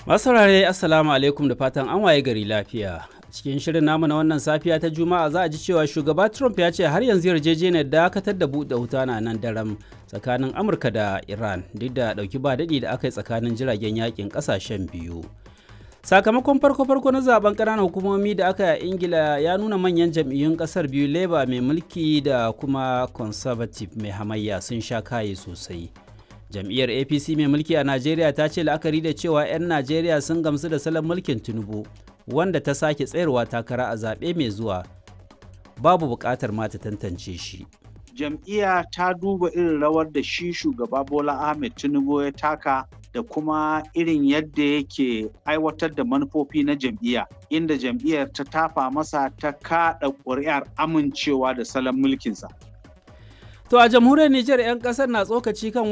Masu saurare Assalamu alaikum da fatan an waye gari lafiya. Cikin shirin namu na wannan safiya ta Juma'a za a ji cewa shugaba Trump ya ce har yanzu yarjejeniyar dakatar da buɗe wuta na nan daram tsakanin Amurka da Iran duk da ɗauki ba daɗi da aka yi tsakanin jiragen yakin ƙasashen biyu. Sakamakon farko-farko na zaben ƙananan hukumomi da aka yi a Ingila ya nuna manyan jam'iyyun ƙasar biyu Labour mai mulki da kuma Conservative mai hamayya sun sha kaye sosai. jam'iyyar apc mai mulki a najeriya ta ce la'akari da cewa 'yan najeriya sun gamsu da salon mulkin tinubu wanda ta sake tsayarwa takara a zaɓe mai zuwa babu buƙatar ma ta tantance shi jam'iyya ta duba irin rawar da shi shugaba bola ahmed tinubu ya taka da kuma irin yadda yake aiwatar da manufofi na jam'iyya inda jam'iyyar ta tafa masa ta kaɗa ƙuri'ar amincewa da salon mulkinsa To a jamhuriyar Nijar 'yan kasar na tsokaci kan